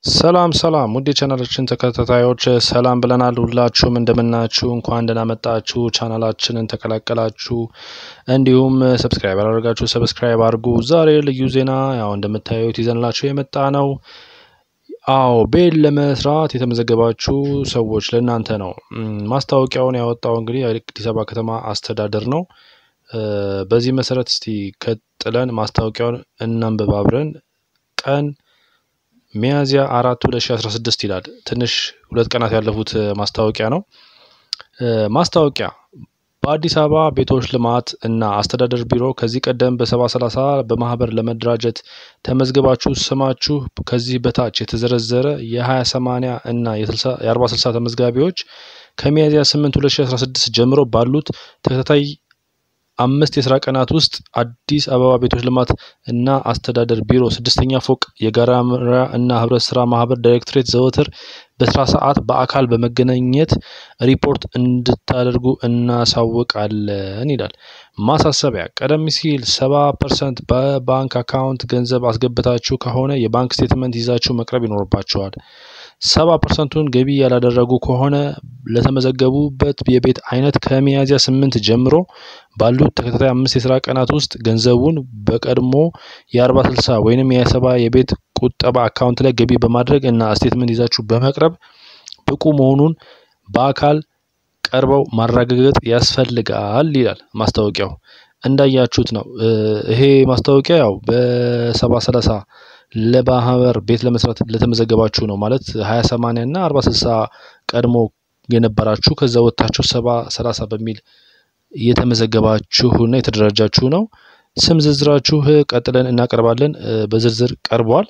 ሰላም ሰላም ውድ የቻናላችን ተከታታዮች ሰላም ብለናል። ሁላችሁም እንደምናችሁ እንኳን ደህና መጣችሁ። ቻናላችንን ተቀላቀላችሁ፣ እንዲሁም ሰብስክራይብ ያላደረጋችሁ ሰብስክራይብ አድርጉ። ዛሬ ልዩ ዜና ያው እንደምታዩት ይዘንላችሁ የመጣ ነው። አዎ ቤት ለመስራት የተመዘገባችሁ ሰዎች ለእናንተ ነው። ማስታወቂያውን ያወጣው እንግዲህ የአዲስ አበባ ከተማ አስተዳደር ነው። በዚህ መሰረት እስቲ ቀጥለን ማስታወቂያውን እናንብብ አብረን። ቀን ሚያዝያ አራት ሁለት ሺ አስራ ስድስት ይላል። ትንሽ ሁለት ቀናት ያለፉት ማስታወቂያ ነው። ማስታወቂያ በአዲስ አበባ ቤቶች ልማት እና አስተዳደር ቢሮ ከዚህ ቀደም በሰባ ሰላሳ በማህበር ለመደራጀት ተመዝግባችሁ ስማችሁ ከዚህ በታች የተዘረዘረ የሀያ ሰማንያ እና የአርባ ስልሳ ተመዝጋቢዎች ከሚያዝያ ስምንት ሁለት ሺ አስራ ስድስት ጀምሮ ባሉት ተከታታይ አምስት የስራ ቀናት ውስጥ አዲስ አበባ ቤቶች ልማት እና አስተዳደር ቢሮ ስድስተኛ ፎቅ የጋራ መኖሪያ እና ህብረት ስራ ማህበር ዳይሬክቶሬት ዘወትር በስራ ሰዓት በአካል በመገናኘት ሪፖርት እንድታደርጉ እናሳውቃለን ይላል። ማሳሰቢያ፣ ቀደም ሲል ሰባ ፐርሰንት በባንክ አካውንት ገንዘብ አስገብታችሁ ከሆነ የባንክ ስቴትመንት ይዛችሁ መቅረብ ይኖርባችኋል። ሰባ ፐርሰንቱን ገቢ ያላደረጉ ከሆነ ለተመዘገቡበት የቤት አይነት ከሚያዝያ ስምንት ጀምሮ ባሉት ተከታታይ አምስት የስራ ቀናት ውስጥ ገንዘቡን በቀድሞ የአርባ ስልሳ ወይንም የሰባ የቤት ቁጠባ አካውንት ላይ ገቢ በማድረግ እና ስቴትመንት ይዛችሁ በመቅረብ ብቁ መሆኑን በአካል ቀርበው ማረጋገጥ ያስፈልጋል ይላል ማስታወቂያው። እንዳያችሁት ነው። ይሄ ማስታወቂያ ያው በሰባ ሰላሳ ለማህበር ቤት ለመስራት ለተመዘገባችሁ ነው ማለት ሀያ ሰማንያ እና አርባ ስልሳ ቀድሞ የነበራችሁ ከዛ ወጥታችሁ ሰባ ሰላሳ በሚል የተመዘገባችሁና የተደራጃችሁ ነው። ስም ዝርዝራችሁ ቀጥለን እናቀርባለን። በዝርዝር ቀርቧል።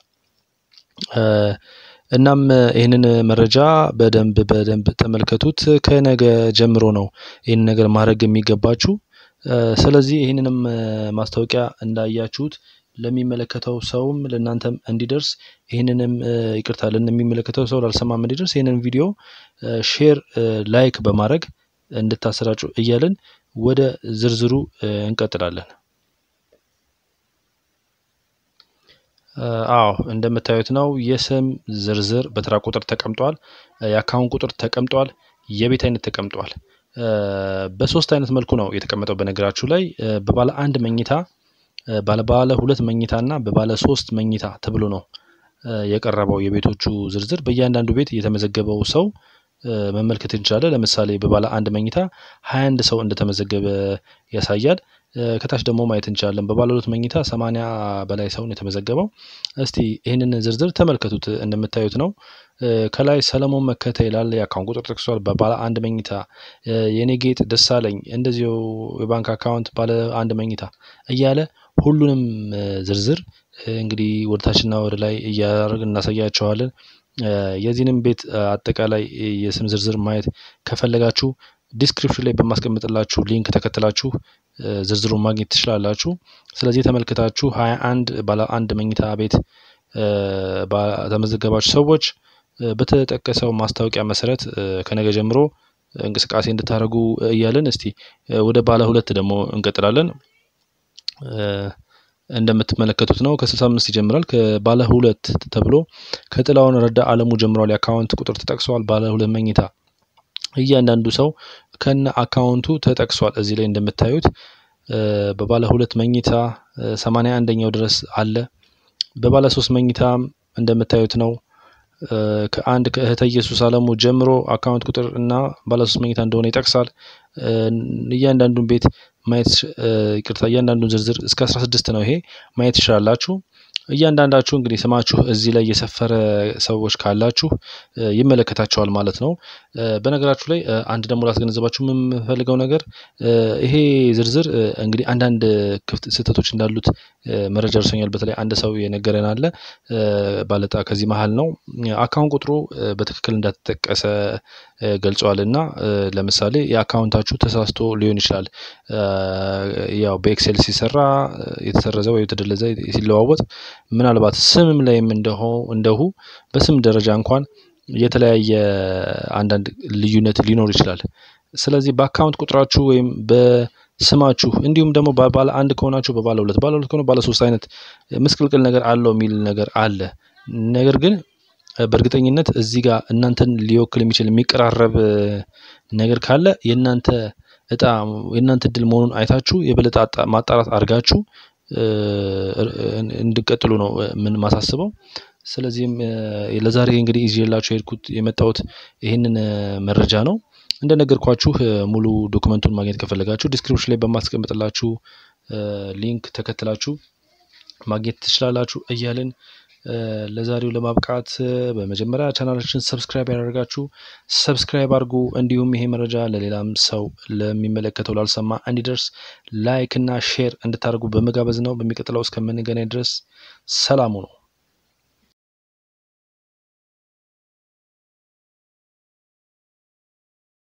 እናም ይህንን መረጃ በደንብ በደንብ ተመልከቱት። ከነገ ጀምሮ ነው ይህን ነገር ማድረግ የሚገባችሁ። ስለዚህ ይህንንም ማስታወቂያ እንዳያችሁት ለሚመለከተው ሰውም ለእናንተም እንዲደርስ ይህንንም ይቅርታ ለሚመለከተው ሰው ላልሰማም እንዲደርስ ይህንን ቪዲዮ ሼር፣ ላይክ በማድረግ እንድታሰራጩ እያልን ወደ ዝርዝሩ እንቀጥላለን። አዎ እንደምታዩት ነው። የስም ዝርዝር በተራ ቁጥር ተቀምጧል። የአካውንት ቁጥር ተቀምጧል። የቤት አይነት ተቀምጧል። በሶስት አይነት መልኩ ነው የተቀመጠው። በነገራችሁ ላይ በባለ አንድ መኝታ ባለ ሁለት መኝታ እና በባለ ሶስት መኝታ ተብሎ ነው የቀረበው የቤቶቹ ዝርዝር። በእያንዳንዱ ቤት የተመዘገበው ሰው መመልከት እንችላለን። ለምሳሌ በባለ አንድ መኝታ ሀያ አንድ ሰው እንደተመዘገበ ያሳያል። ከታች ደግሞ ማየት እንችላለን። በባለ ሁለት መኝታ ሰማንያ በላይ ሰውን የተመዘገበው። እስቲ ይህንን ዝርዝር ተመልከቱት። እንደምታዩት ነው። ከላይ ሰለሞን መከተ ይላል። የአካውንት ቁጥር ጠቅሷል። በባለ አንድ መኝታ የኔ ጌጥ ደሳለኝ፣ እንደዚሁ የባንክ አካውንት ባለ አንድ መኝታ እያለ ሁሉንም ዝርዝር እንግዲህ ወደታችና ወደ ላይ እያደረግን እናሳያቸዋለን። የዚህንም ቤት አጠቃላይ የስም ዝርዝር ማየት ከፈለጋችሁ ዲስክሪፕሽን ላይ በማስቀምጥላችሁ ሊንክ ተከትላችሁ ዝርዝሩን ማግኘት ትችላላችሁ። ስለዚህ ተመልክታችሁ ሀያ አንድ ባለ አንድ መኝታ ቤት ተመዘገባችሁ ሰዎች በተጠቀሰው ማስታወቂያ መሰረት ከነገ ጀምሮ እንቅስቃሴ እንድታደርጉ እያለን እስቲ ወደ ባለ ሁለት ደግሞ እንቀጥላለን። እንደምትመለከቱት ነው። ከስልሳ አምስት ይጀምራል። ከባለ ሁለት ተብሎ ከጥላውን ረዳ አለሙ ጀምሯል። የአካውንት ቁጥር ተጠቅሰዋል። ባለ ሁለት መኝታ እያንዳንዱ ሰው ከነ አካውንቱ ተጠቅሷል። እዚህ ላይ እንደምታዩት በባለ ሁለት መኝታ ሰማንያ አንደኛው ድረስ አለ። በባለ ሶስት መኝታ እንደምታዩት ነው። ከአንድ ከእህተ ኢየሱስ አለሙ ጀምሮ አካውንት ቁጥር እና ባለ ሶስት መኝታ እንደሆነ ይጠቅሳል። እያንዳንዱን ቤት ማየት ይቅርታ፣ እያንዳንዱን ዝርዝር እስከ አስራ ስድስት ነው። ይሄ ማየት ትችላላችሁ። እያንዳንዳችሁ እንግዲህ ስማችሁ እዚህ ላይ የሰፈረ ሰዎች ካላችሁ ይመለከታቸዋል ማለት ነው። በነገራችሁ ላይ አንድ ደግሞ ላስገነዘባችሁ የምፈልገው ነገር ይሄ ዝርዝር እንግዲህ አንዳንድ ክፍት ስህተቶች እንዳሉት መረጃ ደርሶኛል። በተለይ አንድ ሰው የነገረን አለ ባለጣ ከዚህ መሀል ነው አካውንት ቁጥሩ በትክክል እንዳልተጠቀሰ ገልጸዋል እና ለምሳሌ የአካውንታችሁ ተሳስቶ ሊሆን ይችላል። ያው በኤክሴል ሲሰራ የተሰረዘ ወይ የተደለዘ ሲለዋወጥ ምናልባት ስምም ላይም እንደሁ በስም ደረጃ እንኳን የተለያየ አንዳንድ ልዩነት ሊኖር ይችላል። ስለዚህ በአካውንት ቁጥራችሁ ወይም በስማችሁ እንዲሁም ደግሞ ባለ አንድ ከሆናችሁ በባለ ሁለት ባለ ሁለት ከሆነ ባለ ሶስት አይነት ምስቅልቅል ነገር አለው የሚል ነገር አለ። ነገር ግን በእርግጠኝነት እዚህ ጋር እናንተን ሊወክል የሚችል የሚቀራረብ ነገር ካለ የእናንተ እጣ የእናንተ እድል መሆኑን አይታችሁ የበለጠ ማጣራት አድርጋችሁ እንድቀጥሉ ነው ምን ማሳስበው። ስለዚህም ለዛሬ እንግዲህ ይዤላችሁ የሄድኩት የመጣሁት ይህንን መረጃ ነው። እንደነገርኳችሁ ሙሉ ዶክመንቱን ማግኘት ከፈለጋችሁ ዲስክሪፕሽን ላይ በማስቀምጥላችሁ ሊንክ ተከትላችሁ ማግኘት ትችላላችሁ እያልን ለዛሬው ለማብቃት በመጀመሪያ ቻናላችን ሰብስክራይብ ያደርጋችሁ ሰብስክራይብ አድርጉ። እንዲሁም ይሄ መረጃ ለሌላም ሰው ለሚመለከተው ላልሰማ እንዲደርስ ላይክ እና ሼር እንድታደርጉ በመጋበዝ ነው። በሚቀጥለው እስከምንገናኝ ድረስ ሰላሙ ነው።